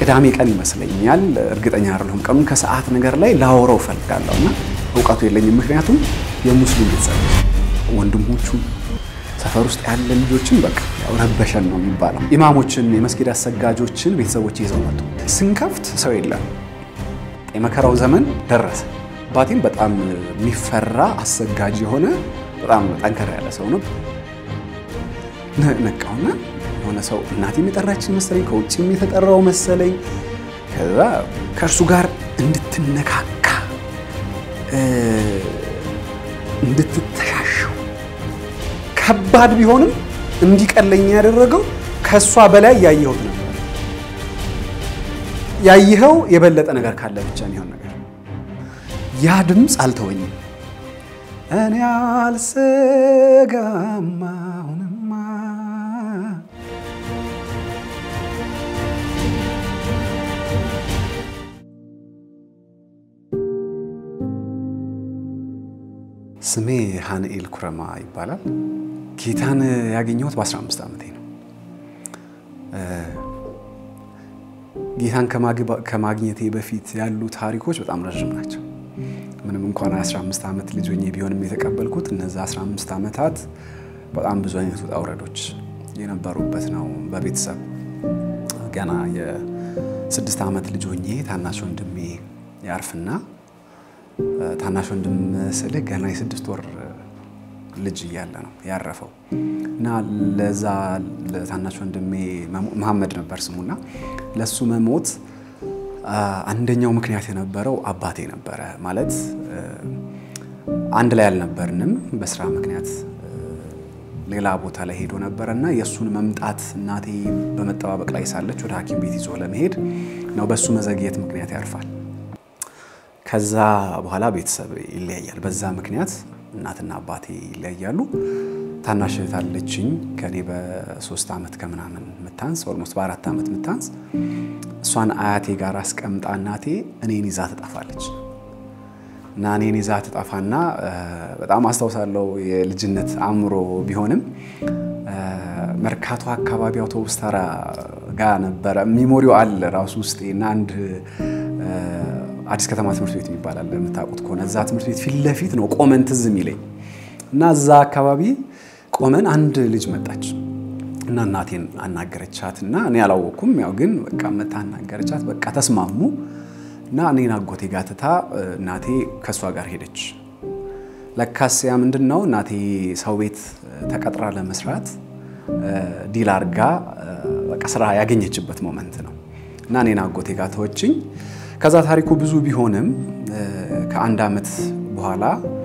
ቅዳሜ ቀን ይመስለኛል፣ እርግጠኛ አይደለሁም ቀኑን። ከሰዓት ነገር ላይ ላወራው እፈልጋለሁ እና እውቀቱ የለኝም። ምክንያቱም የሙስሊም ቤተሰብ ወንድሞቹ ሰፈር ውስጥ ያለ ልጆችን በቃ ያው ረበሸን ነው የሚባለው። ኢማሞችን፣ የመስጊድ አሰጋጆችን ቤተሰቦች ይዘው መጡ። ስንከፍት ሰው የለም። የመከራው ዘመን ደረሰ። አባቴም በጣም የሚፈራ አሰጋጅ የሆነ በጣም ጠንከር ያለ ሰው ነው። ነቃውና የሆነ ሰው እናቴም የጠራችን መሰለኝ፣ ከውጭም የተጠራው መሰለኝ። ከዛ ከእርሱ ጋር እንድትነካካ እንድትተሻሸው ከባድ ቢሆንም እንዲቀለኝ ያደረገው ከእሷ በላይ ያየሁት ነበር። ያየኸው የበለጠ ነገር ካለ ብቻ የሚሆን ነገር ያ ድምፅ አልተወኝም። እኔ አልሰጋም አሁንማ ስሜ ሀንኤል ኩረማ ይባላል። ጌታን ያገኘሁት በ15 ዓመቴ ነው። ጌታን ከማግኘቴ በፊት ያሉ ታሪኮች በጣም ረዥም ናቸው። ምንም እንኳን 15 ዓመት ልጅ ሆኜ ቢሆንም የተቀበልኩት እነዚ 15 ዓመታት በጣም ብዙ አይነት ውጣ ውረዶች የነበሩበት ነው። በቤተሰብ ገና የስድስት ዓመት ልጅ ሆኜ ታናሽ ወንድሜ ያርፍና ታናሽ ወንድም ስልህ ገና የስድስት ወር ልጅ እያለ ነው ያረፈው እና ለዛ ለታናሽ ወንድሜ መሐመድ ነበር ስሙና ለሱ መሞት አንደኛው ምክንያት የነበረው አባቴ ነበረ። ማለት አንድ ላይ አልነበርንም። በስራ ምክንያት ሌላ ቦታ ላይ ሄዶ ነበረ እና የእሱን መምጣት እናቴ በመጠባበቅ ላይ ሳለች ወደ ሐኪም ቤት ይዞ ለመሄድ ነው። በእሱ መዘግየት ምክንያት ያርፋል። ከዛ በኋላ ቤተሰብ ይለያያል። በዛ ምክንያት እናትና አባቴ ይለያያሉ። ታናሽ እህት አለችኝ ከኔ በሶስት ዓመት ከምናምን ምታንስ ኦልሞስት በአራት ዓመት ምታንስ እሷን አያቴ ጋር አስቀምጣ እናቴ እኔን ይዛ ትጠፋለች እና እኔን ይዛ ትጠፋና በጣም አስታውሳለሁ። የልጅነት አእምሮ ቢሆንም መርካቶ አካባቢ አውቶቡስ ተራ ጋር ነበረ ሚሞሪው አለ ራሱ ውስጤ እና አንድ አዲስ ከተማ ትምህርት ቤት የሚባል አለ የምታውቁት ከሆነ እዛ ትምህርት ቤት ፊት ለፊት ነው ቆመን ትዝ የሚለኝ እና እዛ አካባቢ ቆመን አንድ ልጅ መጣች እና እናቴን አናገረቻት እና እኔ አላወቅኩም። ያው ግን በቃ መታ አናገረቻት። በቃ ተስማሙ እና እኔን አጎቴ ጋር ትታ እናቴ ከእሷ ጋር ሄደች። ለካስ ያ ምንድን ነው እናቴ ሰው ቤት ተቀጥራ ለመስራት ዲል አርጋ በቃ ስራ ያገኘችበት ሞመንት ነው እና እኔን አጎቴ ጋር ተወችኝ። ከዛ ታሪኩ ብዙ ቢሆንም ከአንድ ዓመት በኋላ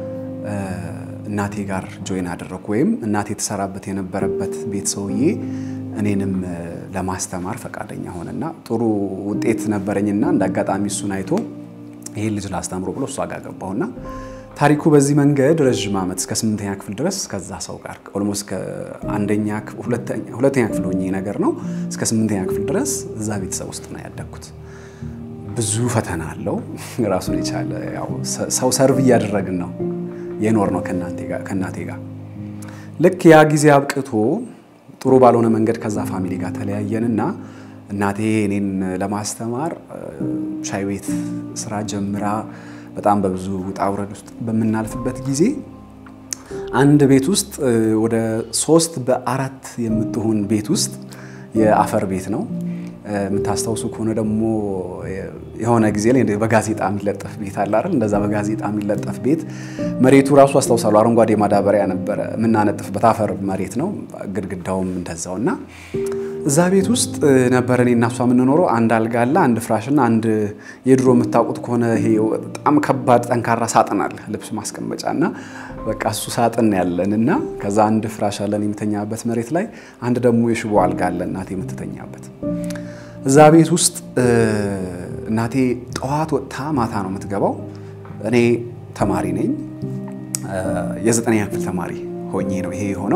እናቴ ጋር ጆይን አደረግኩ። ወይም እናቴ የተሰራበት የነበረበት ቤት ሰውዬ እኔንም ለማስተማር ፈቃደኛ ሆነና ጥሩ ውጤት ነበረኝና እንደ አጋጣሚ እሱን አይቶ ይሄን ልጅ ላስተምሮ ብሎ እሷ ጋር ገባሁና ታሪኩ በዚህ መንገድ ረዥም ዓመት እስከ ስምንተኛ ክፍል ድረስ ከዛ ሰው ጋር ኦልሞስት ከአንደኛ ሁለተኛ ክፍል ሆኜ ነገር ነው እስከ ስምንተኛ ክፍል ድረስ እዛ ቤተሰብ ውስጥ ነው ያደግኩት። ብዙ ፈተና አለው ራሱን የቻለ ሰው ሰርቭ እያደረግን ነው የኖር ነው ከእናቴ ጋር። ልክ ያ ጊዜ አብቅቶ ጥሩ ባልሆነ መንገድ ከዛ ፋሚሊ ጋር ተለያየንና እናቴ እኔን ለማስተማር ሻይ ቤት ስራ ጀምራ በጣም በብዙ ውጣ ውረድ ውስጥ በምናልፍበት ጊዜ አንድ ቤት ውስጥ ወደ ሶስት በአራት የምትሆን ቤት ውስጥ የአፈር ቤት ነው። የምታስታውሱ ከሆነ ደግሞ የሆነ ጊዜ ላይ በጋዜጣ የሚለጠፍ ቤት አለ አይደል? እንደዛ በጋዜጣ የሚለጠፍ ቤት መሬቱ ራሱ አስታውሳለሁ፣ አረንጓዴ ማዳበሪያ ነበረ የምናነጥፍበት አፈር መሬት ነው። ግድግዳውም እንደዛው እና እዛ ቤት ውስጥ ነበረ እኔ እና እሷ የምንኖረው። አንድ አልጋ አለ፣ አንድ ፍራሽና አንድ የድሮ የምታውቁት ከሆነ ይሄ በጣም ከባድ ጠንካራ ሳጥን አለ፣ ልብስ ማስቀመጫ እና በቃ እሱ ሳጥን ያለን እና ከዛ አንድ ፍራሽ አለን የምተኛበት መሬት ላይ፣ አንድ ደግሞ የሽቦ አልጋ አለ እናቴ የምትተኛበት እዛ ቤት ውስጥ እናቴ ጠዋት ወጥታ ማታ ነው የምትገባው። እኔ ተማሪ ነኝ፣ የዘጠነኛ ክፍል ተማሪ ሆኜ ነው ይሄ የሆነው።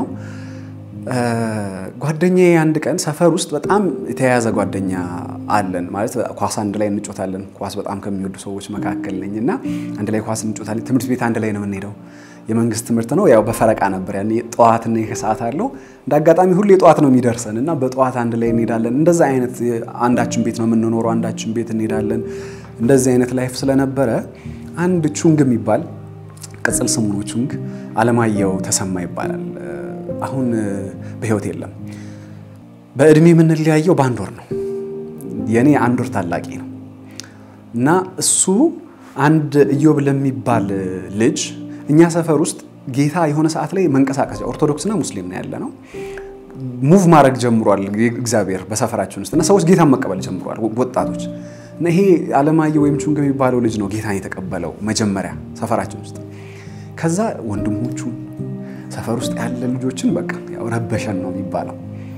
ጓደኛዬ አንድ ቀን ሰፈር ውስጥ በጣም የተያያዘ ጓደኛ አለን። ማለት ኳስ አንድ ላይ እንጮታለን። ኳስ በጣም ከሚወዱ ሰዎች መካከል ነኝ እና አንድ ላይ ኳስ እንጮታለን። ትምህርት ቤት አንድ ላይ ነው የምንሄደው። የመንግስት ትምህርት ነው። ያው በፈረቃ ነበር ያኔ ጠዋትና የከሰዓት አለው። እንደ አጋጣሚ ሁሌ ጠዋት ነው የሚደርሰን እና በጠዋት አንድ ላይ እንሄዳለን። እንደዛ አይነት አንዳችን ቤት ነው የምንኖረው፣ አንዳችን ቤት እንሄዳለን። እንደዚህ አይነት ላይፍ ስለነበረ አንድ ቹንግ የሚባል ቅጽል ስሙ ነው ቹንግ፣ አለማየሁ ተሰማ ይባላል። አሁን በህይወት የለም። በእድሜ የምንለያየው በአንድ ወር ነው። የእኔ አንድ ወር ታላቂ ነው እና እሱ አንድ ኢዮብ ለሚባል ልጅ እኛ ሰፈር ውስጥ ጌታ የሆነ ሰዓት ላይ መንቀሳቀስ ኦርቶዶክስና ሙስሊም ነው ያለ ነው ሙቭ ማድረግ ጀምሯል እግዚአብሔር በሰፈራችን ውስጥ እና ሰዎች ጌታን መቀበል ጀምሯል ወጣቶች እና ይሄ አለማየሁ ወይም ቹንግ የሚባለው ልጅ ነው ጌታን የተቀበለው መጀመሪያ ሰፈራችን ውስጥ ከዛ ወንድሞቹ ሰፈር ውስጥ ያለ ልጆችን በቃ ያው ረበሸን ነው የሚባለው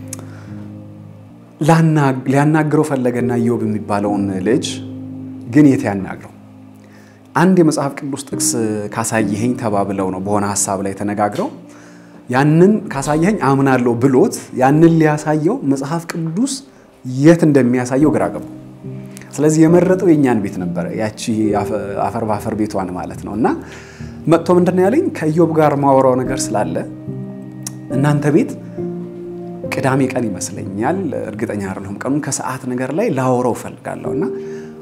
ሊያናግረው ፈለገና ኢዮብ የሚባለውን ልጅ ግን የት ያናግረው አንድ የመጽሐፍ ቅዱስ ጥቅስ ካሳየኸኝ ተባብለው ነው በሆነ ሀሳብ ላይ ተነጋግረው ያንን ካሳየኸኝ አምናለሁ ብሎት ያንን ሊያሳየው መጽሐፍ ቅዱስ የት እንደሚያሳየው ግራ ገባው። ስለዚህ የመረጠው የእኛን ቤት ነበረ፣ ያቺ አፈር በአፈር ቤቷን ማለት ነው። እና መጥቶ ምንድን ነው ያለኝ ከኢዮብ ጋር ማወራው ነገር ስላለ እናንተ ቤት ቅዳሜ ቀን ይመስለኛል፣ እርግጠኛ አይደለሁም ቀኑን፣ ከሰዓት ነገር ላይ ላወራው እፈልጋለሁ እና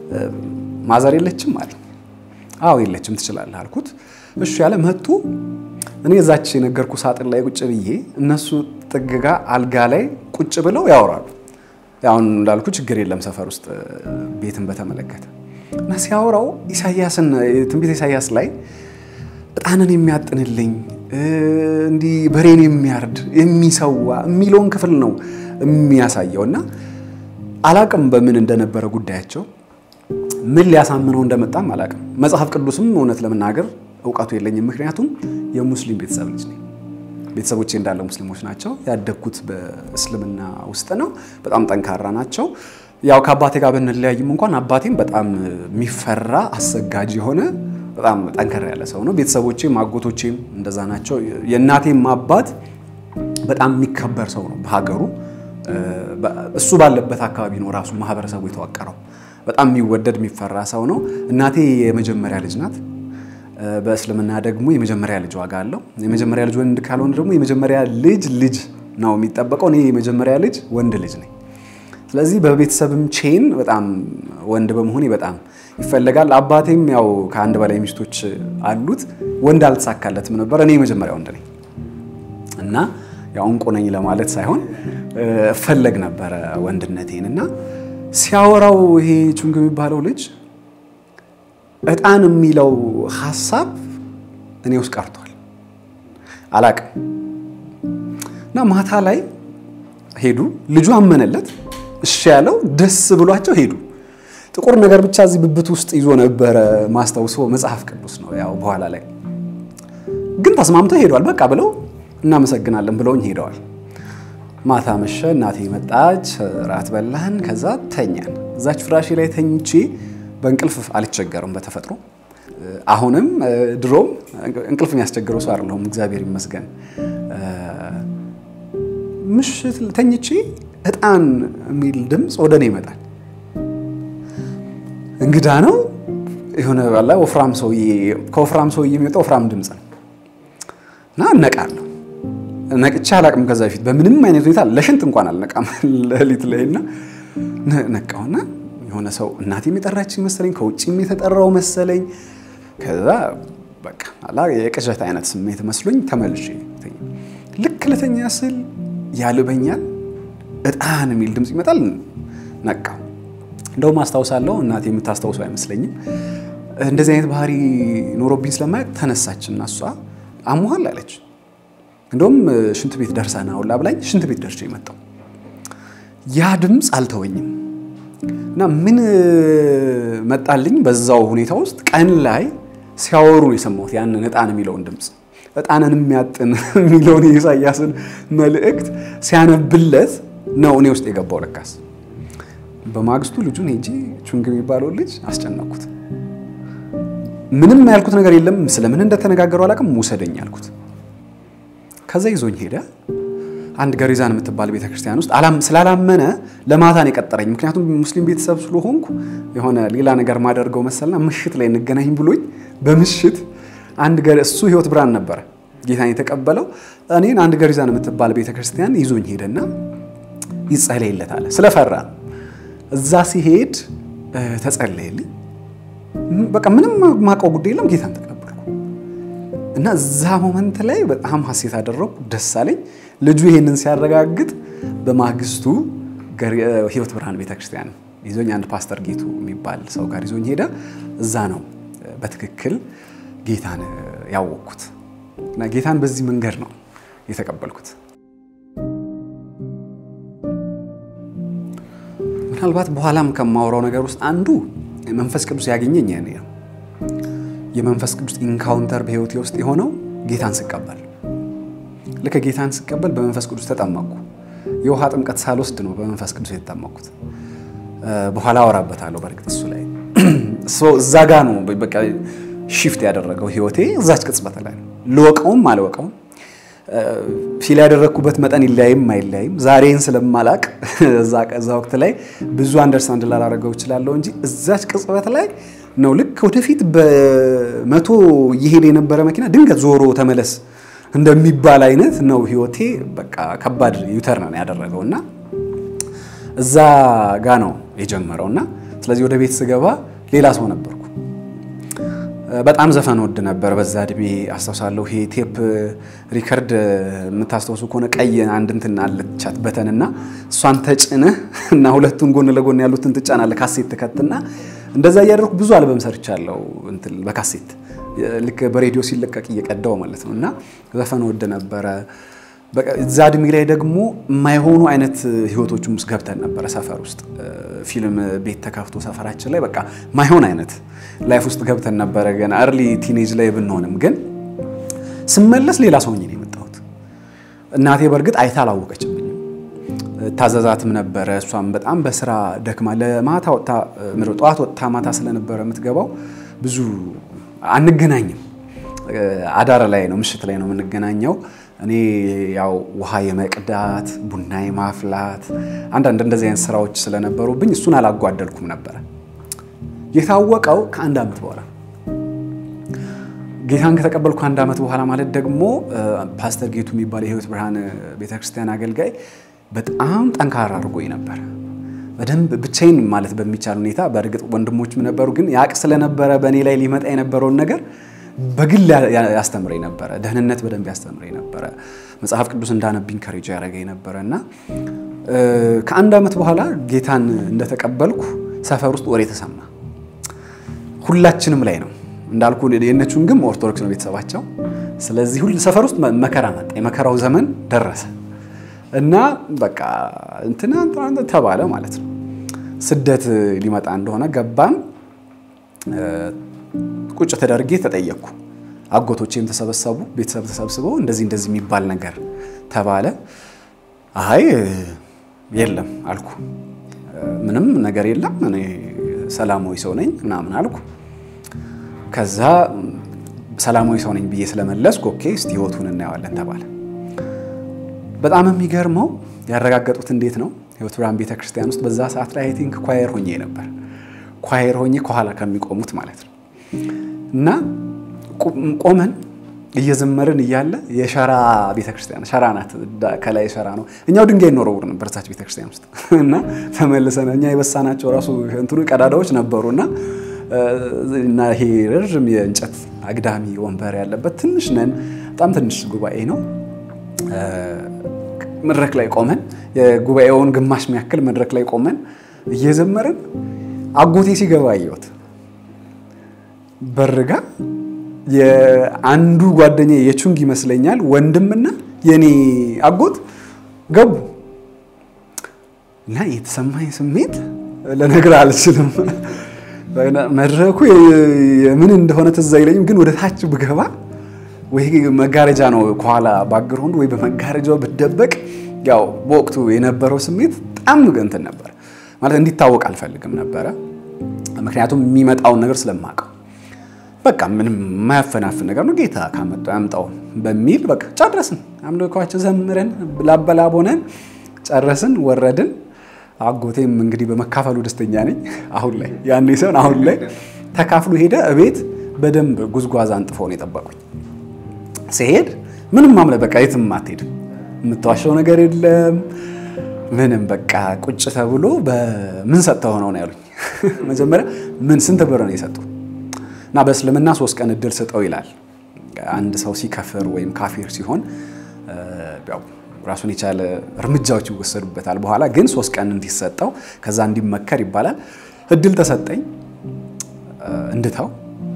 ማዘር የለችም አለ። አዎ የለችም፣ ትችላለህ አልኩት። እሺ ያለ መጡ። እኔ እዛች የነገርኩ ሳጥን ላይ ቁጭ ብዬ እነሱ ጥግጋ አልጋ ላይ ቁጭ ብለው ያወራሉ። አሁን እንዳልኩ ችግር የለም ሰፈር ውስጥ ቤትን በተመለከተ እና ሲያወራው ኢሳያስን ትንቢት ኢሳያስ ላይ ዕጣንን የሚያጥንልኝ እንዲህ በሬን የሚያርድ የሚሰዋ የሚለውን ክፍል ነው የሚያሳየው እና አላቅም በምን እንደነበረ ጉዳያቸው ምን ሊያሳምነው እንደመጣም አላቅም። መጽሐፍ ቅዱስም እውነት ለመናገር እውቀቱ የለኝም። ምክንያቱም የሙስሊም ቤተሰብ ልጅ ነኝ። ቤተሰቦቼ እንዳለ ሙስሊሞች ናቸው። ያደግኩት በእስልምና ውስጥ ነው። በጣም ጠንካራ ናቸው። ያው ከአባቴ ጋር ብንለያይም እንኳን አባቴም በጣም የሚፈራ አሰጋጅ የሆነ በጣም ጠንከር ያለ ሰው ነው። ቤተሰቦቼም አጎቶቼም እንደዛ ናቸው። የእናቴም አባት በጣም የሚከበር ሰው ነው በሀገሩ። እሱ ባለበት አካባቢ ነው ራሱ ማህበረሰቡ የተዋቀረው። በጣም የሚወደድ የሚፈራ ሰው ነው። እናቴ የመጀመሪያ ልጅ ናት። በእስልምና ደግሞ የመጀመሪያ ልጅ ዋጋ አለው። የመጀመሪያ ልጅ ወንድ ካልሆነ ደግሞ የመጀመሪያ ልጅ ልጅ ነው የሚጠበቀው። እኔ የመጀመሪያ ልጅ ወንድ ልጅ ነኝ። ስለዚህ በቤተሰብም ቼን በጣም ወንድ በመሆኔ በጣም ይፈለጋል። አባቴም ያው ከአንድ በላይ ሚስቶች አሉት። ወንድ አልተሳካለትም ነበር። እኔ የመጀመሪያ ወንድ ነኝ እና ያው እንቁ ነኝ ለማለት ሳይሆን እፈለግ ነበረ ወንድነቴን እና ሲያወራው ይሄ ቹንግ የሚባለው ልጅ ዕጣን የሚለው ሀሳብ እኔ ውስጥ ቀርቷል። አላቅም እና ማታ ላይ ሄዱ። ልጁ አመነለት። እሺ ያለው ደስ ብሏቸው ሄዱ። ጥቁር ነገር ብቻ እዚህ ብብት ውስጥ ይዞ ነበረ ማስታውሶ መጽሐፍ ቅዱስ ነው። ያው በኋላ ላይ ግን ተስማምተው ሄዷል። በቃ ብለው እናመሰግናለን ብለውኝ ሄደዋል። ማታ መሸ። እናቴ መጣች፣ ራት በላን፣ ከዛ ተኛን። እዛች ፍራሼ ላይ ተኝቼ በእንቅልፍ አልቸገርም በተፈጥሮ አሁንም ድሮም እንቅልፍ የሚያስቸግረው ሰው አይደለሁም፣ እግዚአብሔር ይመስገን። ምሽት ተኝቼ ዕጣን የሚል ድምፅ ወደ እኔ ይመጣል። እንግዳ ነው የሆነ ባላ ወፍራም ሰውዬ ከወፍራም ሰውዬ የሚወጣ ወፍራም ድምፅ ነው እና እነቃለሁ። ነቅቼ አላቅም ከዛ በፊት በምንም አይነት ሁኔታ ለሽንት እንኳን አልነቃም ሌሊት ላይ እና ነቃውና የሆነ ሰው እናቴም የጠራችኝ መሰለኝ ከውጭም የተጠራው መሰለኝ። ከዛ በቃ አላ የቅዠት አይነት ስሜት መስሎኝ ተመልሼ ልክ ልተኛ ስል ያልበኛል፣ ዕጣን የሚል ድምፅ ይመጣል። ነቃው። እንደውም አስታውሳለሁ፣ እናቴ የምታስታውሰው አይመስለኝም። እንደዚህ አይነት ባህሪ ኖሮብኝ ስለማያውቅ ተነሳች እና እሷ አሞሃል አለች። እንደውም ሽንት ቤት ደርሰና ሁላ ብላኝ ሽንት ቤት ደርሼ የመጣው ያ ድምፅ አልተወኝም እና ምን መጣልኝ በዛው ሁኔታ ውስጥ ቀን ላይ ሲያወሩ ነው የሰማሁት ያንን ዕጣን የሚለውን ድምፅ ዕጣንን የሚያጥን የሚለውን የኢሳያስን መልእክት ሲያነብለት ነው እኔ ውስጥ የገባው ለካስ በማግስቱ ልጁን ሄጄ ቹንግ የሚባለውን ልጅ አስጨነቅኩት ምንም ያልኩት ነገር የለም ስለምን እንደተነጋገሩ አላውቅም ውሰደኝ ያልኩት ከዛ ይዞኝ ሄደ አንድ ገሪዛን የምትባል ቤተክርስቲያን ውስጥ ስላላመነ ለማታን የቀጠረኝ ምክንያቱም ሙስሊም ቤተሰብ ስለሆንኩ የሆነ ሌላ ነገር ማደርገው መሰልና ምሽት ላይ እንገናኝ ብሎኝ በምሽት አንድ ገር እሱ ህይወት ብርሃን ነበረ ጌታን የተቀበለው። እኔን አንድ ገሪዛን የምትባል ቤተክርስቲያን ይዞኝ ሄደና ይጸለይለታል። ስለፈራ ነው። እዛ ሲሄድ ተጸለየልኝ። በቃ ምንም ማውቀው ጉዳይ የለም። ጌታን ተቀበልኩ እና እዛ ሞመንት ላይ በጣም ሀሴት አደረኩ፣ ደስ አለኝ። ልጁ ይሄንን ሲያረጋግጥ በማግስቱ ህይወት ብርሃን ቤተክርስቲያን ይዞኝ አንድ ፓስተር ጌቱ የሚባል ሰው ጋር ይዞኝ ሄደ። እዛ ነው በትክክል ጌታን ያወቅኩት እና ጌታን በዚህ መንገድ ነው የተቀበልኩት። ምናልባት በኋላም ከማወራው ነገር ውስጥ አንዱ መንፈስ ቅዱስ ያገኘኝ ያኔ ነው። የመንፈስ ቅዱስ ኢንካውንተር በህይወቴ ውስጥ የሆነው ጌታን ስቀበል፣ ልክ ጌታን ስቀበል በመንፈስ ቅዱስ ተጠመቅኩ። የውሃ ጥምቀት ሳልወስድ ነው በመንፈስ ቅዱስ የተጠመቅኩት። በኋላ አወራበታለሁ። በእርግጥ እሱ ላይ እዛ ጋ ነው በቃ ሺፍት ያደረገው ህይወቴ እዛች ቅጽበት ላይ ነው። ልወቀውም አልወቀውም ፊል ያደረግኩበት መጠን ይለያይም አይለያይም ዛሬን ስለማላቅ እዛ ወቅት ላይ ብዙ አንደርስታንድ ላላደረገው እችላለሁ እንጂ እዛች ቅጽበት ላይ ነው ልክ ወደፊት በመቶ እየሄደ የነበረ መኪና ድንገት ዞሮ ተመለስ እንደሚባል አይነት ነው ህይወቴ። በቃ ከባድ ዩተርን ነው ያደረገው እና እዛ ጋ ነው የጀመረው እና ስለዚህ ወደ ቤት ስገባ ሌላ ሰው ነበርኩ። በጣም ዘፈን ወድ ነበር በዛ እድሜ አስታውሳለሁ። ይሄ ቴፕ ሪከርድ የምታስታውሱ ከሆነ ቀይ አንድ እንትን አለቻት በተን እና እሷን ተጭነህ እና ሁለቱን ጎን ለጎን ያሉትን ትጫናለህ። ካሴት ትከትና እንደዛ እያደረኩ ብዙ አልበም ሰርቻለሁ እንትን በካሴት ልክ በሬዲዮ ሲለቀቅ እየቀዳው ማለት ነው። እና ዘፈን ወድ ነበረ። እዛ እድሜ ላይ ደግሞ የማይሆኑ አይነት ህይወቶችም ውስጥ ገብተን ነበረ። ሰፈር ውስጥ ፊልም ቤት ተከፍቶ ሰፈራችን ላይ በቃ ማይሆን አይነት ላይፍ ውስጥ ገብተን ነበረ። ገና እርሊ ቲኔጅ ላይ ብንሆንም ግን ስመለስ ሌላ ሰው ነው የመጣሁት። እናቴ በእርግጥ አይታ አላወቀችብኝም። ታዘዛትም ነበረ። እሷም በጣም በስራ ደክማ ለማታ ወጥታ ጠዋት ወጥታ ማታ ስለነበረ የምትገባው ብዙ አንገናኝም። አዳር ላይ ነው ምሽት ላይ ነው የምንገናኘው። እኔ ያው ውሃ የመቅዳት ቡና የማፍላት አንዳንድ እንደዚህ አይነት ስራዎች ስለነበሩብኝ እሱን አላጓደልኩም ነበረ። የታወቀው ከአንድ ዓመት በኋላ ጌታን ከተቀበልኩ አንድ ዓመት በኋላ ማለት ደግሞ ፓስተር ጌቱ የሚባል የህይወት ብርሃን ቤተክርስቲያን አገልጋይ በጣም ጠንካራ አድርጎኝ ነበር። በደንብ ብቻዬን ማለት በሚቻል ሁኔታ በእርግጥ ወንድሞችም ነበሩ፣ ግን ያቅ ስለነበረ በእኔ ላይ ሊመጣ የነበረውን ነገር በግል ያስተምረኝ ነበረ። ደህንነት በደንብ ያስተምረኝ ነበረ። መጽሐፍ ቅዱስ እንዳነብ ኢንከሬጅ ያደረገኝ ነበረ እና ከአንድ ዓመት በኋላ ጌታን እንደተቀበልኩ ሰፈር ውስጥ ወሬ ተሰማ። ሁላችንም ላይ ነው እንዳልኩ። የነቹን ግን ኦርቶዶክስ ነው ቤተሰባቸው። ስለዚህ ሁሉ ሰፈር ውስጥ መከራ መጣ። የመከራው ዘመን ደረሰ እና በቃ እንትና ተባለ ማለት ነው። ስደት ሊመጣ እንደሆነ ገባን። ቁጭ ተደርጌ ተጠየቅኩ። አጎቶቼም ተሰበሰቡ፣ ቤተሰብ ተሰብስበው እንደዚህ እንደዚህ የሚባል ነገር ተባለ። አይ የለም አልኩ። ምንም ነገር የለም እኔ ሰላማዊ ሰው ነኝ ምናምን አልኩ። ከዛ ሰላማዊ ሰው ነኝ ብዬ ስለመለስኩ ኦኬ እስቲ ህይወቱን እናየዋለን ተባለ። በጣም የሚገርመው ያረጋገጡት እንዴት ነው ህይወት ብርሃን ቤተክርስቲያን ውስጥ በዛ ሰዓት ላይ አይ ቲንክ ኳየር ሆኜ ነበር ኳየር ሆኜ ከኋላ ከሚቆሙት ማለት ነው። እና ቆመን እየዘመርን እያለ የሸራ ቤተክርስቲያን ሸራ ናት፣ ከላይ ሸራ ነው። እኛው ድንጋይ እንወረውር ነበር እዛች ቤተክርስቲያን ውስጥ እና ተመልሰን እኛ የበሳናቸው ራሱ እንትኑ ቀዳዳዎች ነበሩ እና እና ይሄ ረዥም የእንጨት አግዳሚ ወንበር ያለበት ትንሽ ነን፣ በጣም ትንሽ ጉባኤ ነው። መድረክ ላይ ቆመን የጉባኤውን ግማሽ የሚያክል መድረክ ላይ ቆመን እየዘመርን አጎቴ ሲገባ አየሁት። በርጋ የአንዱ ጓደኛ የቹንግ ይመስለኛል ወንድምና የኔ አጎት ገቡ እና የተሰማኝ ስሜት ልነግርህ አልችልም። መድረኩ የምን እንደሆነ ትዝ አይለኝም፣ ግን ወደ ታች ብገባ ወይ መጋረጃ ነው ከኋላ ባክግራውንድ ወይ በመጋረጃው ብደበቅ ያው በወቅቱ የነበረው ስሜት በጣም እንትን ነበር። ማለት እንዲታወቅ አልፈልግም ነበረ፣ ምክንያቱም የሚመጣውን ነገር ስለማውቀው በቃ ምንም የማያፈናፍን ነገር ነው፣ ጌታ ካመጣው ያምጣው በሚል በቃ ጨረስን። አምልኮአችን ዘምረን ላበላብ ሆነን ጨረስን፣ ወረድን። አጎቴም እንግዲህ በመካፈሉ ደስተኛ ነኝ። አሁን ላይ ያኔ ሲሆን አሁን ላይ ተካፍሎ ሄደ። እቤት በደንብ ጉዝጓዝ አንጥፈው ነው የጠበቁኝ። ሲሄድ ምንም ማምለ በቃ የትም አትሄድም፣ የምትዋሸው ነገር የለም ምንም በቃ ቁጭ ተብሎ በምን ሰጥተው ነው ነው ያሉኝ። መጀመሪያ ምን ስንት ብር ነው የሰጡ እና በእስልምና ሶስት ቀን እድል ስጠው ይላል። አንድ ሰው ሲከፍር ወይም ካፊር ሲሆን ያው ራሱን የቻለ እርምጃዎች ይወሰዱበታል። በኋላ ግን ሶስት ቀን እንዲሰጠው ከዛ እንዲመከር ይባላል። እድል ተሰጠኝ እንድተው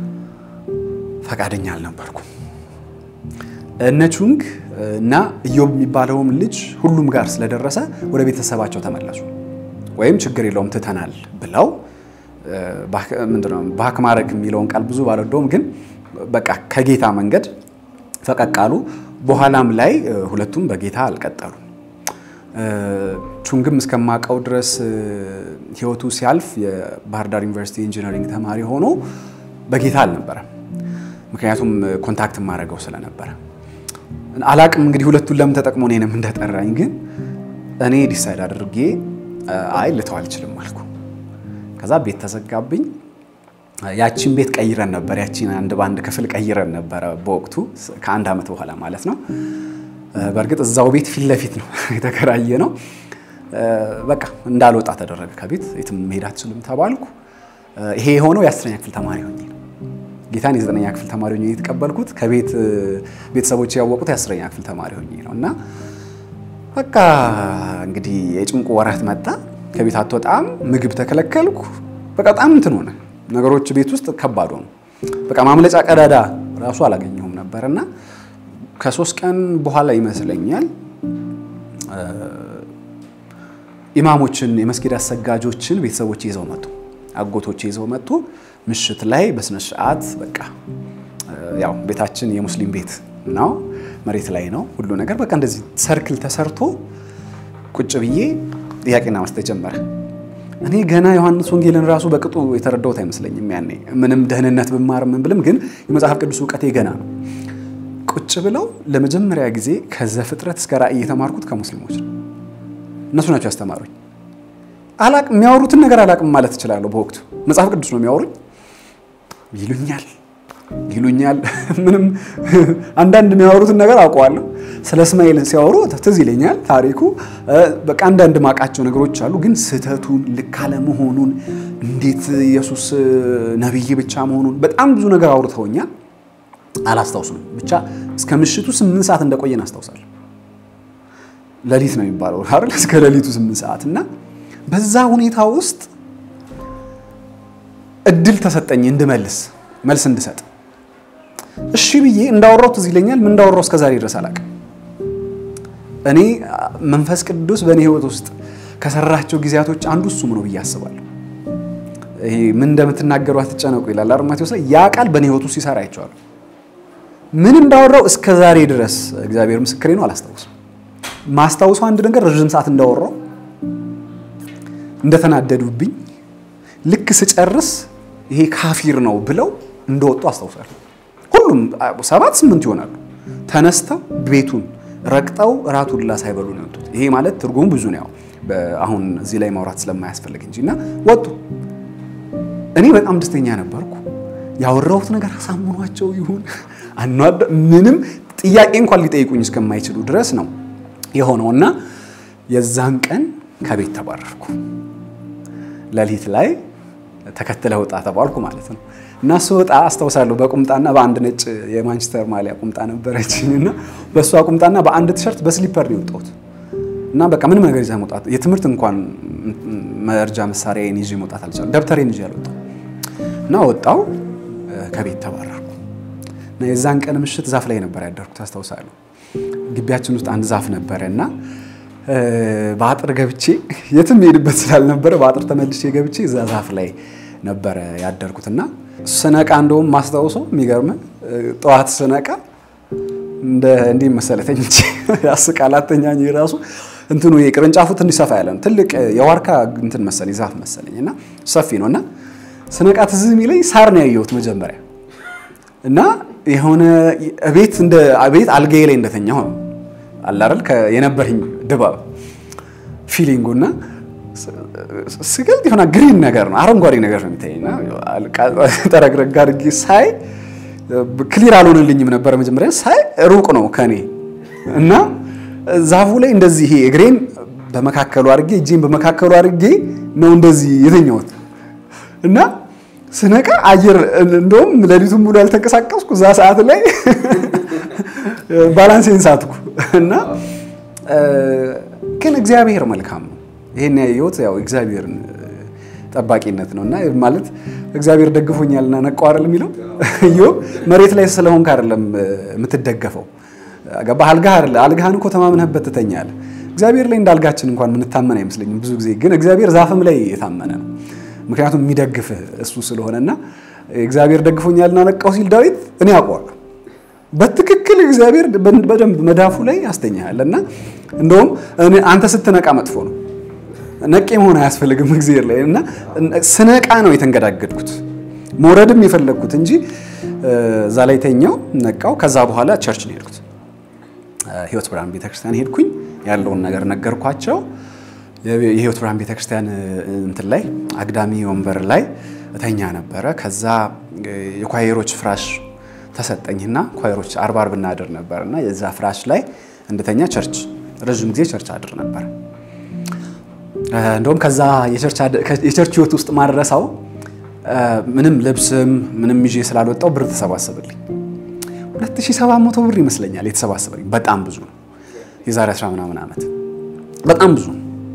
ፈቃደኛ አልነበርኩም። እነ ቹንግ እና ኢዮብ የሚባለውም ልጅ ሁሉም ጋር ስለደረሰ ወደ ቤተሰባቸው ተመለሱ። ወይም ችግር የለውም ትተናል ብለው ምንድነው ባክ ማድረግ የሚለውን ቃል ብዙ ባልወደውም፣ ግን በቃ ከጌታ መንገድ ፈቀቅ አሉ። በኋላም ላይ ሁለቱም በጌታ አልቀጠሉ። ቹንግም እስከማውቀው ድረስ ህይወቱ ሲያልፍ የባህር ዳር ዩኒቨርሲቲ ኢንጂነሪንግ ተማሪ ሆኖ በጌታ አልነበረም። ምክንያቱም ኮንታክት ማድረገው ስለነበረ አላቅም እንግዲህ ሁለቱን ለምን ተጠቅሞ እኔንም እንደጠራኝ ግን እኔ ዲሳይድ አድርጌ አይ ልተው አልችልም አልኩ። ከዛ ቤት ተዘጋብኝ። ያቺን ቤት ቀይረን ነበር፣ ያቺን አንድ በአንድ ክፍል ቀይረን ነበረ በወቅቱ ከአንድ ዓመት በኋላ ማለት ነው። በእርግጥ እዛው ቤት ፊት ለፊት ነው የተከራየ ነው። በቃ እንዳልወጣ ተደረገ ከቤት የትም መሄድ አትችልም ተባልኩ። ይሄ የሆነው የአስረኛ ክፍል ተማሪ ሆኜ ነው። ጌታን የዘጠነኛ ክፍል ተማሪ ሆኜ የተቀበልኩት ከቤት ቤተሰቦች ያወቁት የአስረኛ ክፍል ተማሪ ሆኜ ነው። እና በቃ እንግዲህ የጭንቁ ወራት መጣ። ከቤት አትወጣም፣ ምግብ ተከለከልኩ። በቃ በጣም እንትን ሆነ። ነገሮች ቤት ውስጥ ከባድ ሆኑ። በቃ ማምለጫ ቀዳዳ ራሱ አላገኘሁም ነበር እና ከሶስት ቀን በኋላ ይመስለኛል ኢማሞችን የመስጊድ አሰጋጆችን ቤተሰቦች ይዘው መጡ፣ አጎቶች ይዘው መጡ። ምሽት ላይ በስነ ስርዓት በቃ ያው ቤታችን የሙስሊም ቤት ነው፣ መሬት ላይ ነው ሁሉ ነገር። በቃ እንደዚህ ሰርክል ተሰርቶ ቁጭ ብዬ ጥያቄና መስጠት ጀመረ። እኔ ገና ዮሐንስ ወንጌልን ራሱ በቅጡ የተረዳሁት አይመስለኝም። ያኔ ምንም ደህንነት ብማር ምን ብልም ግን የመጽሐፍ ቅዱስ እውቀቴ ገና ነው። ቁጭ ብለው ለመጀመሪያ ጊዜ ከዘፍጥረት እስከ ራእይ የተማርኩት ከሙስሊሞች ነው። እነሱ ናቸው ያስተማሩኝ። አላቅም የሚያወሩትን ነገር አላቅም ማለት እችላለሁ። በወቅቱ መጽሐፍ ቅዱስ ነው የሚያወሩኝ ይሉኛል ይሉኛል ምንም አንዳንድ የሚያወሩትን ነገር አውቀዋለሁ። ስለ እስማኤል ሲያወሩ ትዝ ይለኛል ታሪኩ። በቃ አንዳንድ ማቃቸው ነገሮች አሉ፣ ግን ስህተቱን ልክ አለመሆኑን እንዴት ኢየሱስ ነቢይ ብቻ መሆኑን በጣም ብዙ ነገር አውርተውኛል። አላስታውሱም። ብቻ እስከ ምሽቱ ስምንት ሰዓት እንደቆየን አስታውሳለሁ። ሌሊት ነው የሚባለው አይደል? እስከ ሌሊቱ ስምንት ሰዓት እና በዛ ሁኔታ ውስጥ እድል ተሰጠኝ እንድመልስ መልስ እንድሰጥ እሺ ብዬ እንዳወራው ትዝ ይለኛል። ምን እንዳወራው እስከዛሬ ድረስ አላውቅም። እኔ መንፈስ ቅዱስ በእኔ ሕይወት ውስጥ ከሰራቸው ጊዜያቶች አንዱ እሱም ነው ብዬ አስባለሁ። ይሄ ምን እንደምትናገሩ አትጨነቁ ይላል አይደል ማቴዎስ ላይ። ያ ቃል በእኔ ሕይወት ውስጥ ሲሰራ አይቼዋለሁ። ምን እንዳወራው እስከዛሬ ድረስ እግዚአብሔር ምስክሬ ነው አላስታውስም። ማስታውሰው አንድ ነገር ረዥም ሰዓት እንዳወራው እንደተናደዱብኝ ልክ ስጨርስ ይሄ ካፊር ነው ብለው እንደወጡ አስታውሳለሁ። ሁሉም ሰባት ስምንት ይሆናሉ። ተነስተው ቤቱን ረግጠው እራቱን ሁላ ሳይበሉ ነው የወጡት። ይሄ ማለት ትርጉሙ ብዙ ነው፣ አሁን እዚህ ላይ ማውራት ስለማያስፈልግ እንጂ እና ወጡ። እኔ በጣም ደስተኛ ነበርኩ። ያወራሁት ነገር አሳምኗቸው ይሁን ምንም ጥያቄ እንኳን ሊጠይቁኝ እስከማይችሉ ድረስ ነው የሆነው እና የዛን ቀን ከቤት ተባረርኩ። ሌሊት ላይ ተከትለ ውጣ ተባልኩ ማለት ነው። እና ስወጣ አስታውሳለሁ በቁምጣና በአንድ ነጭ የማንቸስተር ማሊያ ቁምጣ ነበረችኝ እና በእሷ ቁምጣና በአንድ ቲሸርት በስሊፐር ነው የወጣሁት። እና በቃ ምንም ነገር ይዘህ መውጣት የትምህርት እንኳን መርጃ መሳሪያዬን ይዤ መውጣት አልቻልኩም። ደብተሬን ይዤ አልወጣሁም እና ወጣሁ። ከቤት ተባረርኩ እና የዛን ቀን ምሽት ዛፍ ላይ ነበር ያደርኩት አስታውሳለሁ። ግቢያችን ውስጥ አንድ ዛፍ ነበረ እና በአጥር ገብቼ የትም ሄድበት ስላልነበረ በአጥር ተመልሼ ገብቼ እዛ ዛፍ ላይ ነበረ ያደርኩት እና ስነቃ እንደውም ማስታውሰው የሚገርም ጠዋት ስነቃ እንዲህ መሰለህ ተኝቼ ያስቃል። አተኛኝ ራሱ እንትኑ ቅርንጫፉ ትንሽ ሰፋ ያለ ነው። ትልቅ የዋርካ እንትን መሰለኝ ዛፍ መሰለኝ እና ሰፊ ነው እና ስነቃ ትዝ የሚለኝ ሳር ነው ያየሁት መጀመሪያ እና የሆነ ቤት እንደ ቤት አልጋዬ ላይ እንደተኛ ሆነ አላረል የነበረኝ ድባብ ፊሊንጉ እና ስገልጥ የሆነ ግሪን ነገር ነው አረንጓዴ ነገር ነው የሚታየኝ። ጠረግረግ አድርጌ ሳይ ክሊር አልሆነልኝም ነበረ መጀመሪያ ሳይ ሩቅ ነው ከኔ እና ዛፉ ላይ እንደዚህ ይሄ እግሬን በመካከሉ አድርጌ እጄን በመካከሉ አድርጌ ነው እንደዚህ የተኛሁት እና ስነቃ አየር እንደውም ሌሊቱን ሙሉ ያልተንቀሳቀስኩ እዛ ሰዓት ላይ ባላንሴን ሳትኩ እና ግን እግዚአብሔር መልካም ነው። ይሄን ያየሁት ያው እግዚአብሔርን ጠባቂነት ነው እና ማለት እግዚአብሔር ደግፎኛልና ነቃው አይደል የሚለው ኢዮብ መሬት ላይ ስለሆንክ አይደለም የምትደገፈው ገባህ አልጋህ አይደለ አልጋህን እኮ ተማምነህበት ትተኛለህ እግዚአብሔር ላይ እንዳልጋችን እንኳን የምንታመን አይመስለኝም ብዙ ጊዜ ግን እግዚአብሔር ዛፍም ላይ የታመነ ነው ምክንያቱም የሚደግፍህ እሱ ስለሆነና እግዚአብሔር ደግፎኛልና ነቃው ሲል ዳዊት እኔ አውቀዋለሁ በትክክል እግዚአብሔር በደንብ መዳፉ ላይ ያስተኛል እና እንደውም አንተ ስትነቃ መጥፎ ነው ነቄ መሆን አያስፈልግም እግዚአብሔር ላይ እና ስነቃ ነው የተንገዳገድኩት መውረድም የፈለግኩት እንጂ እዛ ላይ ተኛው ነቃው ከዛ በኋላ ቸርች ነው ሄድኩት ህይወት ብርሃን ቤተክርስቲያን ሄድኩኝ ያለውን ነገር ነገርኳቸው የህይወት ብርሃን ቤተክርስቲያን እንትን ላይ አግዳሚ ወንበር ላይ እተኛ ነበረ ከዛ የኳየሮች ፍራሽ ተሰጠኝና ኳየሮች አርባ አርብ እናድር ነበር እና የዛ ፍራሽ ላይ እንደተኛ ቸርች ረዥም ጊዜ ቸርች አድር ነበር እንደውም ከዛ የቸርች ህይወት ውስጥ ማድረሳው ምንም ልብስም ምንም ይዤ ስላልወጣው ብር ተሰባሰብልኝ 2700 ብር ይመስለኛል የተሰባሰበልኝ በጣም ብዙ ነው የዛሬ 10 ምናምን ዓመት በጣም ብዙ ነው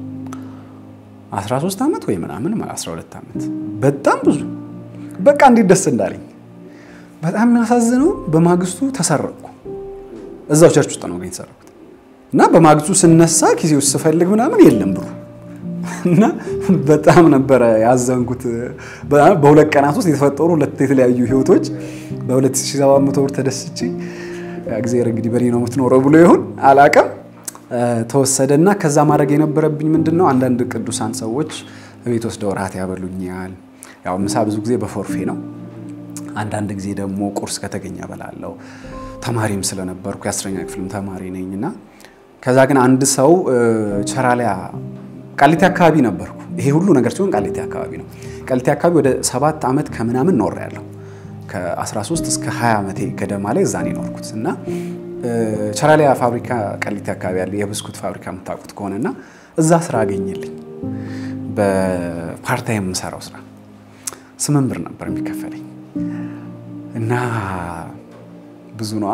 13 ዓመት ወይ ምናምን 12 ዓመት በጣም ብዙ በቃ እንዴት ደስ እንዳለኝ በጣም የሚያሳዝነው በማግስቱ ተሰረቅኩ እዛው ቸርች ውስጥ ነው ግን የተሰረኩት እና በማግስቱ ስነሳ ኪሴ ውስጥ ስፈልግ ምናምን የለም ብሩ እና በጣም ነበረ ያዘንኩት። በሁለት ቀናት ውስጥ የተፈጠሩ ሁለት የተለያዩ ህይወቶች በ2700 ብር ተደስቼ እግዚአብሔር እንግዲህ በኔ ነው የምትኖረው ብሎ ይሁን አላቅም ተወሰደና ከዛ ማድረግ የነበረብኝ ምንድን ነው አንዳንድ ቅዱሳን ሰዎች ቤት ወስደው ራት ያበሉኛል። ያው ምሳ ብዙ ጊዜ በፎርፌ ነው። አንዳንድ ጊዜ ደግሞ ቁርስ ከተገኘ በላለው ተማሪም ስለነበርኩ የአስረኛ ክፍልም ተማሪ ነኝ እና ከዛ ግን አንድ ሰው ቸራሊያ ቃሊቲ አካባቢ ነበርኩ። ይሄ ሁሉ ነገር ሲሆን ቃሊቲ አካባቢ ነው። ቃሊቲ አካባቢ ወደ ሰባት ዓመት ከምናምን ኖር ያለው ከ13 እስከ 20 ዓመቴ ገደማ ላይ እዛ ነው የኖርኩት እና ቸራሊያ ፋብሪካ ቃሊቲ አካባቢ ያለ የብስኩት ፋብሪካ የምታውቁት ከሆነና እዛ ስራ አገኘልኝ። በፓርታይም የምሰራው ስራ ስምንት ብር ነበር የሚከፈለኝ እና ብዙ ነዋ።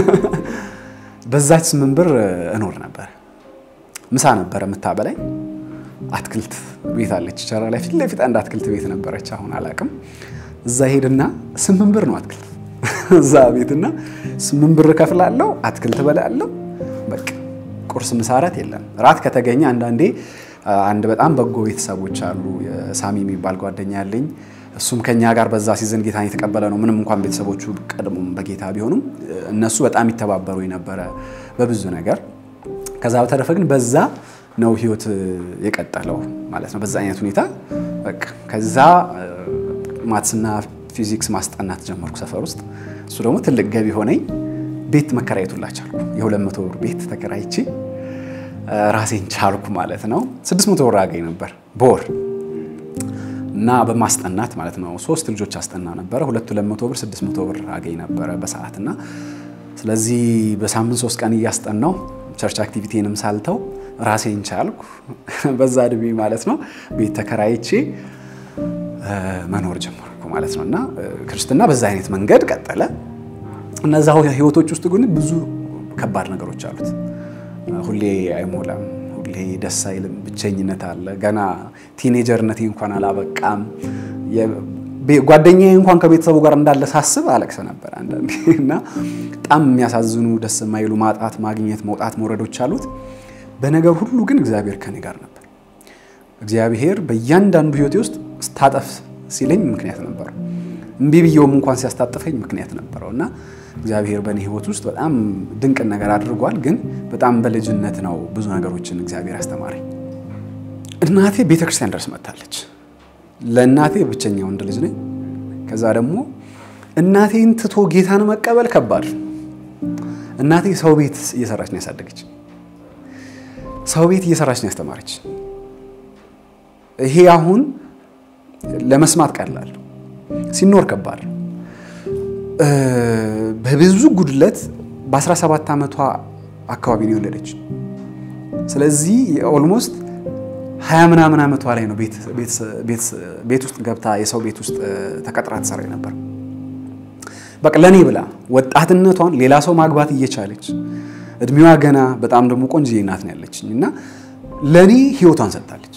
በዛች ስምንት ብር እኖር ነበር። ምሳ ነበረ የምታበላኝ። አትክልት ቤት አለች ቸራ ላይ ፊት ለፊት አንድ አትክልት ቤት ነበረች። አሁን አላቅም። እዛ ሄድና ስምንት ብር ነው አትክልት እዛ ቤትና ስምንት ብር ከፍላለሁ፣ አትክልት በላለሁ። በቃ ቁርስ፣ ምሳ፣ እራት የለም። ራት ከተገኘ አንዳንዴ አንድ በጣም በጎ ቤተሰቦች አሉ። ሳሚ የሚባል ጓደኛ ያለኝ እሱም ከኛ ጋር በዛ ሲዘን ጌታን የተቀበለ ነው። ምንም እንኳን ቤተሰቦቹ ቀድሞም በጌታ ቢሆኑም እነሱ በጣም ይተባበሩ ነበረ በብዙ ነገር። ከዛ በተረፈ ግን በዛ ነው ህይወት የቀጠለው ማለት ነው። በዛ አይነት ሁኔታ በቃ ከዛ ማትስና ፊዚክስ ማስጠናት ጀመርኩ ሰፈር ውስጥ። እሱ ደግሞ ትልቅ ገቢ ሆነኝ። ቤት መከራየቱላ ቻልኩ። የሁለት መቶ ብር ቤት ተከራይቼ ራሴን ቻልኩ ማለት ነው። ስድስት መቶ ብር አገኝ ነበር በወር እና በማስጠናት ማለት ነው። ሶስት ልጆች አስጠና ነበረ። ሁለት ሁለት መቶ ብር ስድስት መቶ ብር አገኝ ነበረ በሰዓት እና ስለዚህ በሳምንት ሶስት ቀን እያስጠናው ቸርች አክቲቪቲንም ሳልተው ራሴን ቻልኩ። በዛ እድሜ ማለት ነው ቤት ተከራይቼ መኖር ጀመርኩ ማለት ነው። እና ክርስትና በዛ አይነት መንገድ ቀጠለ። እነዛ ህይወቶች ውስጥ ግን ብዙ ከባድ ነገሮች አሉት። ሁሌ አይሞላም፣ ሁሌ ደስ አይልም፣ ብቸኝነት አለ። ገና ቲኔጀርነቴ እንኳን አላበቃም። ጓደኛዬ እንኳን ከቤተሰቡ ጋር እንዳለ ሳስብ አለቅሰ ነበር አንዳንዴ እና በጣም የሚያሳዝኑ ደስ የማይሉ ማጣት፣ ማግኘት፣ መውጣት፣ መውረዶች አሉት። በነገር ሁሉ ግን እግዚአብሔር ከኔ ጋር ነበር። እግዚአብሔር በእያንዳንዱ ህይወቴ ውስጥ ስታጠፍ ሲለኝ ምክንያት ነበረው። እምቢ ብየውም እንኳን ሲያስታጥፈኝ ምክንያት ነበረው እና እግዚአብሔር በእኔ ህይወት ውስጥ በጣም ድንቅን ነገር አድርጓል። ግን በጣም በልጅነት ነው ብዙ ነገሮችን እግዚአብሔር አስተማረኝ። እናቴ ቤተክርስቲያን ድረስ መጥታለች። ለእናቴ ብቸኛ ወንድ ልጅ ነኝ። ከዛ ደግሞ እናቴን ትቶ ጌታን መቀበል ከባድ። እናቴ ሰው ቤት እየሰራች ነው ያሳደገች። ሰው ቤት እየሰራች ነው ያስተማረች። ይሄ አሁን ለመስማት ቀላል ሲኖር ከባድ በብዙ ጉድለት በ17 ዓመቷ አካባቢ ነው የወለደች። ስለዚህ ኦልሞስት ሀያ ምናምን ዓመቷ ላይ ነው ቤት ውስጥ ገብታ የሰው ቤት ውስጥ ተቀጥራ ትሰራ ነበር። በቃ ለእኔ ብላ ወጣትነቷን ሌላ ሰው ማግባት እየቻለች እድሜዋ ገና በጣም ደግሞ ቆንጆ እናት ነው ያለችኝ እና ለእኔ ህይወቷን ሰጥታለች።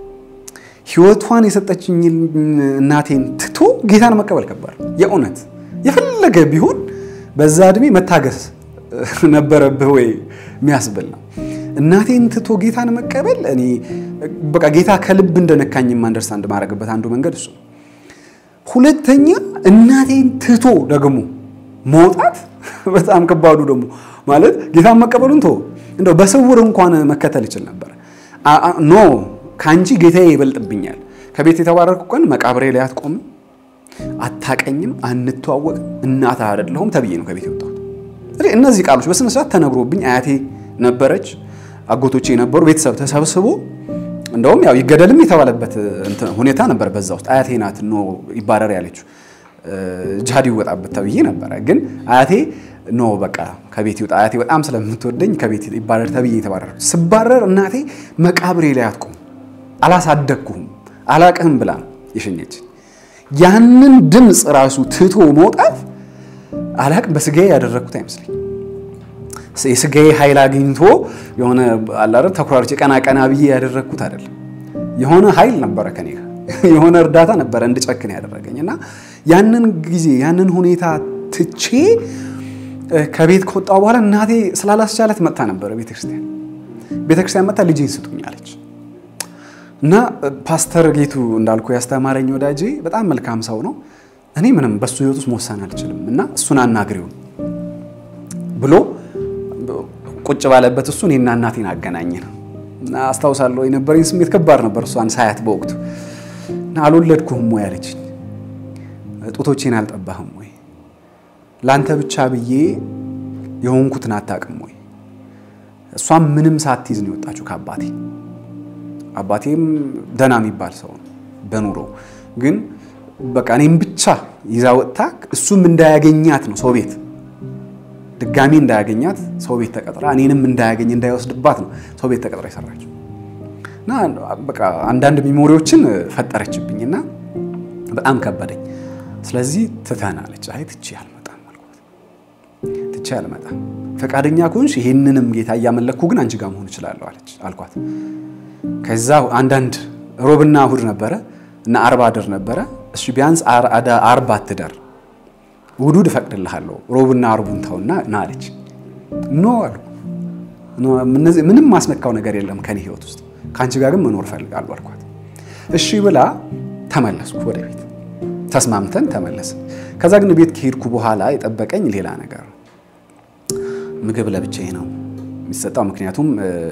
ህይወቷን የሰጠችኝ እናቴን ትቶ ጌታን መቀበል ከባድ የእውነት የፈለገ ቢሆን በዛ እድሜ መታገስ ነበረብህ ወይ የሚያስብል ነው። እናቴን ትቶ ጌታን መቀበል እኔ በቃ ጌታ ከልብ እንደነካኝ አንደርስታንድ ማድረግበት አንዱ መንገድ እሱ ነው። ሁለተኛ እናቴን ትቶ ደግሞ መውጣት በጣም ከባዱ ደግሞ ማለት ጌታን መቀበሉን ተወው፣ እንደው በስውር እንኳን መከተል ይችል ነበር። ኖ ከአንቺ ጌታዬ ይበልጥብኛል። ከቤት የተባረርኩ ቀን መቃብሬ ላይ አትቆምም፣ አታቀኝም፣ አንተዋወቅም፣ እናትህ አይደለሁም ተብዬ ነው ከቤት የወጣሁት። እነዚህ ቃሎች በስነ ስርዓት ተነግሮብኝ አያቴ ነበረች፣ አጎቶቼ የነበሩ ቤተሰብ ተሰብስቦ እንደውም ያው ይገደልም የተባለበት ሁኔታ ነበር። በዛ ውስጥ አያቴ ናት ኖ ይባረር ያለችው ጃድ ይወጣበት ተብዬ ነበረ። ግን አያቴ ኖ በቃ ከቤት ይውጣ፣ አያቴ በጣም ስለምትወደኝ ከቤት ይባረር ተብዬ የተባረረ ስባረር እናቴ መቃብሬ ላይ አትቆም፣ አላሳደግኩህም፣ አላቅህም ብላ ነው የሸኘች። ያንን ድምፅ ራሱ ትቶ መውጣት አላቅም በስጋዬ ያደረግኩት አይመስለኝ የስጋዬ ኃይል አግኝቶ የሆነ አላረብ ተኩራርቼ ቀና ቀና ብዬ ያደረግኩት አይደለም። የሆነ ኃይል ነበረ ከኔ ጋር የሆነ እርዳታ ነበረ እንድጨክን ያደረገኝ እና ያንን ጊዜ ያንን ሁኔታ ትቼ ከቤት ከወጣሁ በኋላ እናቴ ስላላስቻለት መጥታ ነበረ ቤተክርስቲያን ቤተክርስቲያን መጥታ ልጄን ስጡኝ አለች እና ፓስተር ጌቱ እንዳልኩ ያስተማረኝ ወዳጄ በጣም መልካም ሰው ነው። እኔ ምንም በሱ ህይወት ውስጥ መወሰን አልችልም እና እሱን አናግሪው ብሎ ቁጭ ባለበት እሱ እኔና እናቴን አገናኘን እና አስታውሳለሁ የነበረኝ ስሜት ከባድ ነበር። እሷን ሳያት በወቅቱ እና አልወለድኩህም ወይ አለችኝ። ጡቶቼን አልጠባህም ወይ? ለአንተ ብቻ ብዬ የሆንኩትን አታውቅም ወይ? እሷም ምንም ሳትይዝ ነው የወጣችው ከአባቴ። አባቴም ደህና የሚባል ሰው ነው በኑሮ ግን በቃ እኔም ብቻ ይዛ ወጥታ እሱም እንዳያገኛት ነው ሰው ቤት ድጋሚ እንዳያገኛት ሰው ቤት ተቀጥራ እኔንም እንዳያገኝ እንዳይወስድባት ነው ሰው ቤት ተቀጥራ የሰራችው እና በቃ አንዳንድ ሚሞሪዎችን ፈጠረችብኝ እና በጣም ከበደኝ። ስለዚህ ትተናለች። አይ ትቼ አልመጣም አልኳት። ትቼ አልመጣም ፈቃደኛ ከሆንሽ ይሄንንም ጌታ እያመለኩ ግን አንቺ ጋር መሆን እችላለሁ አለች አልኳት። ከዛ አንዳንድ ሮብና እሑድ ነበረ እና አርባ አድር ነበረ። እሱ ቢያንስ አርባ አትደር ውዱድ እፈቅድልሃለሁ ሮብና አርቡን ተውና ና አለች። ኖ አሉ ምንም ማስነካው ነገር የለም ከኔ ህይወት ውስጥ ከአንቺ ጋር ግን መኖር እፈልጋለሁ አልኳት። እሺ ብላ ተመለስኩ ወደ ቤት ተስማምተን ተመለስን። ከዛ ግን ቤት ከሄድኩ በኋላ የጠበቀኝ ሌላ ነገር ነው። ምግብ ለብቻዬ ነው የሚሰጠው። ምክንያቱም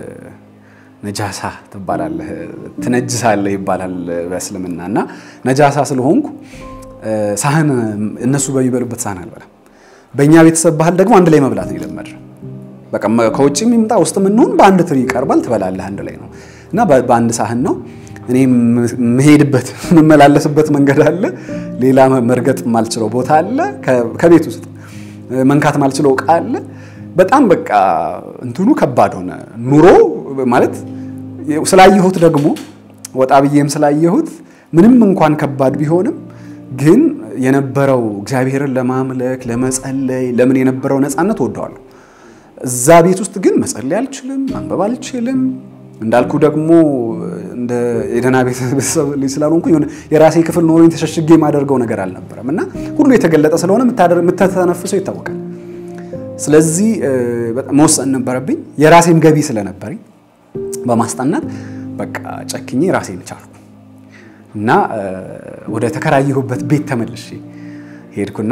ነጃሳ ትባላለህ ትነጅሳለህ ይባላል በእስልምና እና ነጃሳ ስለሆንኩ ሳህን እነሱ በሚበሉበት ሳህን አልበላም። በእኛ ቤተሰብ ባህል ደግሞ አንድ ላይ መብላት ነው የለመድነው። በቃ ከውጭ የሚምጣ ውስጥ የምንሆን በአንድ ትሪ ይቀርባል፣ ትበላለህ አንድ ላይ ነው እና በአንድ ሳህን ነው። እኔ የምሄድበት የምመላለስበት መንገድ አለ፣ ሌላ መርገጥ ማልችለው ቦታ አለ፣ ከቤት ውስጥ መንካት ማልችለው እቃ አለ። በጣም በቃ እንትኑ ከባድ ሆነ ኑሮ ማለት ስላየሁት ደግሞ ወጣ ብዬም ስላየሁት ምንም እንኳን ከባድ ቢሆንም ግን የነበረው እግዚአብሔርን ለማምለክ ለመጸለይ ለምን የነበረው ነፃነት ወደዋለሁ። እዛ ቤት ውስጥ ግን መጸለይ አልችልም፣ ማንበብ አልችልም። እንዳልኩ ደግሞ እንደ የደህና ቤተሰብ ልጅ ስላልሆንኩ የሆነ የራሴ ክፍል ኖሮኝ ተሸሽጌ የማደርገው ነገር አልነበረም እና ሁሉ የተገለጠ ስለሆነ የምተተነፍሰው ይታወቃል። ስለዚህ መወሰን ነበረብኝ። የራሴም ገቢ ስለነበረኝ በማስጠናት በቃ ጨክኜ ራሴን ቻልኩ እና ወደ ተከራየሁበት ቤት ተመልሼ ሄድኩና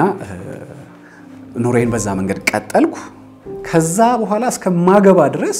ኑሮዬን በዛ መንገድ ቀጠልኩ። ከዛ በኋላ እስከማገባ ድረስ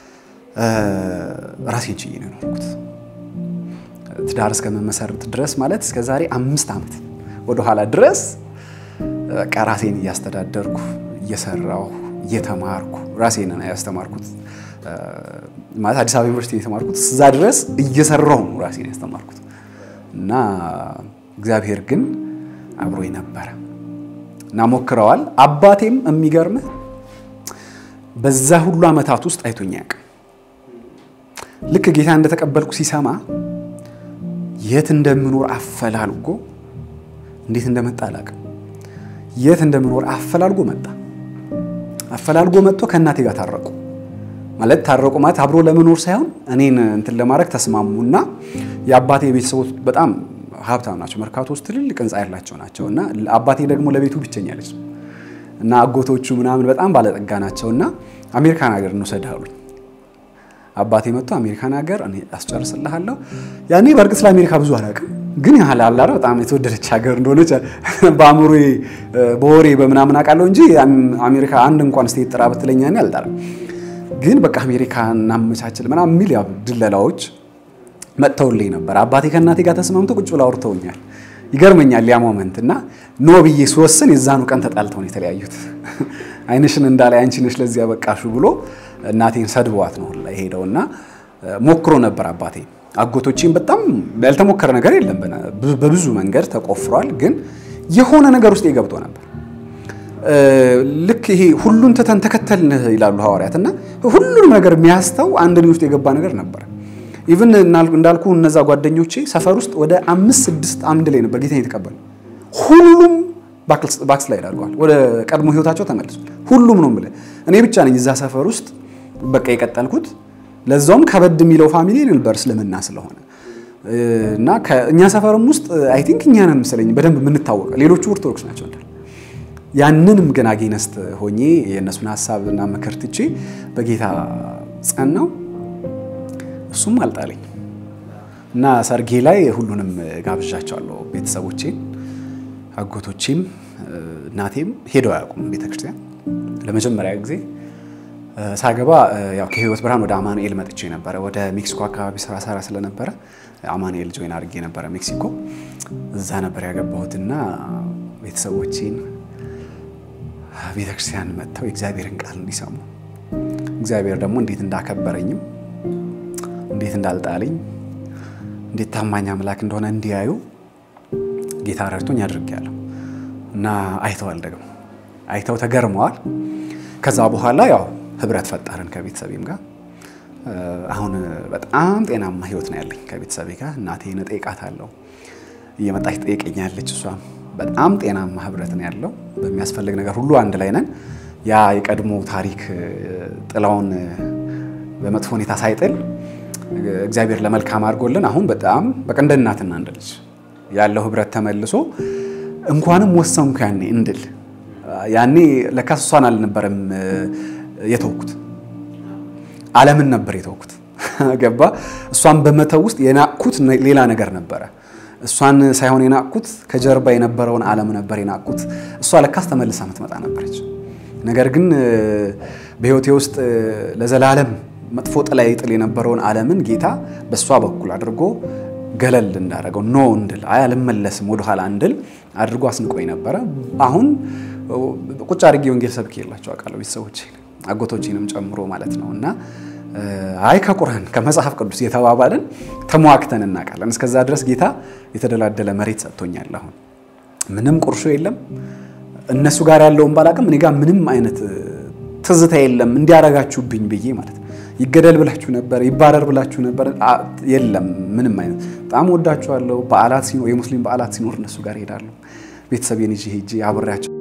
ራሴን ችዬ ነው የኖርኩት። ትዳር እስከመመሰርት ድረስ ማለት እስከ ዛሬ አምስት ዓመት ወደኋላ ድረስ በቃ ራሴን እያስተዳደርኩ እየሰራሁ እየተማርኩ ራሴን ያስተማርኩት ማለት አዲስ አበባ ዩኒቨርሲቲ የተማርኩት እዛ ድረስ እየሰራሁ ነው ራሴን ያስተማርኩት እና እግዚአብሔር ግን አብሮኝ ነበረ እና ሞክረዋል። አባቴም የሚገርምህ በዛ ሁሉ ዓመታት ውስጥ አይቶኝ አያውቅም። ልክ ጌታ እንደተቀበልኩ ሲሰማ የት እንደምኖር አፈላልጎ እንዴት እንደመጣ አላውቅም። የት እንደምኖር አፈላልጎ መጣ። አፈላልጎ መጥቶ ከእናቴ ጋር ታረቁ። ማለት ታረቁ ማለት አብሮ ለመኖር ሳይሆን እኔን እንትን ለማድረግ ተስማሙና የአባቴ ቤተሰቦች በጣም ሀብታም ናቸው። መርካቶ ውስጥ ትልልቅ ህንፃ ያላቸው ናቸው እና አባቴ ደግሞ ለቤቱ ብቸኛ ልጅ ነው እና አጎቶቹ ምናምን በጣም ባለጠጋ ናቸው እና አሜሪካን ሀገር እንውሰድህ አሉኝ። አባቴ መጥቶ አሜሪካን ሀገር እኔ አስጨርስልሃለሁ። ያኔ በእርግጥ ስለ አሜሪካ ብዙ አላውቅም፣ ግን ያህል አላረ በጣም የተወደደች ሀገር እንደሆነች በአእምሮ በወሬ በምናምን አውቃለሁ እንጂ አሜሪካ አንድ እንኳን ስቴት ጥራ ብትለኛ እኔ አልጠራም። ግን በቃ አሜሪካ እናመቻችል ምናምን የሚል ያው ድለላዎች መጥተውልኝ ነበር። አባቴ ከእናቴ ጋር ተስማምቶ ቁጭ ብላ አውርተውኛል። ይገርመኛል ያ ሞመንት እና ኖ ብዬ ስወስን የዛኑ ቀን ተጣልተው ነው የተለያዩት። አይንሽን እንዳላይ አንቺ ነሽ ለዚህ ያበቃሹ ብሎ እናቴን ሰድበዋት ነው ሄደው እና ሞክሮ ነበር አባቴ። አጎቶቼም በጣም ያልተሞከረ ነገር የለም በብዙ መንገድ ተቆፍሯል። ግን የሆነ ነገር ውስጥ የገብቶ ነበር። ልክ ይሄ ሁሉን ትተን ተከተልን ይላሉ ሐዋርያት እና ሁሉንም ነገር የሚያስተው አንድ እኔ ውስጥ የገባ ነገር ነበር። ኢቭን እንዳልኩ እነዛ ጓደኞቼ ሰፈር ውስጥ ወደ አምስት ስድስት አንድ ላይ ነበር ጌታን የተቀበሉ። ሁሉም ባክስላይድ አድርገዋል። ወደ ቀድሞ ህይወታቸው ተመልሷል። ሁሉም ነው የምልህ። እኔ ብቻ ነኝ እዛ ሰፈር ውስጥ በቃ የቀጠልኩት። ለዛውም ከበድ የሚለው ፋሚሊ ነበር እስልምና ስለሆነ እና እኛ ሰፈርም ውስጥ አይ ቲንክ እኛ ነን መሰለኝ በደንብ የምንታወቀ፣ ሌሎቹ ኦርቶዶክስ ናቸው እንዳል ያንንም ግን አጌነስት ሆኜ የእነሱን ሀሳብና ምክር ትቼ በጌታ ጸናው። እሱም አልጣለኝ እና ሰርጌ ላይ ሁሉንም ጋብዣቸዋለሁ። ቤተሰቦቼን፣ አጎቶቼም እናቴም ሄደው አያውቁም ቤተክርስቲያን። ለመጀመሪያ ጊዜ ሳገባ ያው ከህይወት ብርሃን ወደ አማኑኤል መጥቼ ነበረ። ወደ ሜክሲኮ አካባቢ ስራ ሰራ ስለነበረ አማኑኤል ጆይን አድርጌ ነበረ ሜክሲኮ። እዛ ነበር ያገባሁትና ቤተሰቦቼን ቤተክርስቲያን መጥተው የእግዚአብሔርን ቃል እንዲሰሙ እግዚአብሔር ደግሞ እንዴት እንዳከበረኝም እንዴት እንዳልጣለኝ እንዴት ታማኝ አምላክ እንደሆነ እንዲያዩ ጌታ ረድቶኝ አድርጌያለሁ እና አይተዋል። ደግሞ አይተው ተገርመዋል። ከዛ በኋላ ያው ህብረት ፈጠርን ከቤተሰቤም ጋር። አሁን በጣም ጤናማ ህይወት ነው ያለኝ ከቤተሰቤ ጋር። እናቴን እጠይቃታለሁ፣ እየመጣች ትጠይቀኛለች። እሷም በጣም ጤናማ ህብረት ነው ያለው። በሚያስፈልግ ነገር ሁሉ አንድ ላይ ነን። ያ የቀድሞ ታሪክ ጥላውን በመጥፎ ሁኔታ ሳይጥል እግዚአብሔር ለመልካም አድርጎልን አሁን በጣም በቃ እንደ እናትና እንደ ልጅ ያለው ህብረት ተመልሶ እንኳንም ወሰንኩ ያኔ እንድል ያኔ ለካስ እሷን አልነበረም የተውኩት ዓለምን ነበር የተውኩት። ገባ እሷን በመተው ውስጥ የናቅኩት ሌላ ነገር ነበረ። እሷን ሳይሆን የናቅኩት ከጀርባ የነበረውን ዓለም ነበር የናቅኩት። እሷ ለካስ ተመልሳ ምትመጣ ነበረች። ነገር ግን በህይወቴ ውስጥ ለዘላለም መጥፎ ጥላ ይጥል የነበረውን ዓለምን ጌታ በእሷ በኩል አድርጎ ገለል እንዳደረገው ኖ እንድል አይ አልመለስም ወደኋላ እንድል አድርጎ አስንቆኝ ነበረ። አሁን ቁጭ አድርጌ ወንጌል ሰብኬ የላቸው አውቃለሁ ቤተሰቦቼ አጎቶቼንም ጨምሮ ማለት ነው እና አይ ከቁርአን ከመጽሐፍ ቅዱስ የተባባልን ተሟክተን እናውቃለን። እስከዛ ድረስ ጌታ የተደላደለ መሬት ሰጥቶኛል። አሁን ምንም ቁርሾ የለም። እነሱ ጋር ያለውን ባላቅም እኔ ጋር ምንም አይነት ትዝታ የለም እንዲያረጋችሁብኝ ብዬ ማለት ነው። ይገደል ብላችሁ ነበር፣ ይባረር ብላችሁ ነበር። የለም ምንም አይነት በጣም ወዳችኋለሁ። በዓላት ሲኖር የሙስሊም በዓላት ሲኖር እነሱ ጋር ሄዳለሁ። ቤተሰቤን ይዤ ሄጄ አብሬያቸው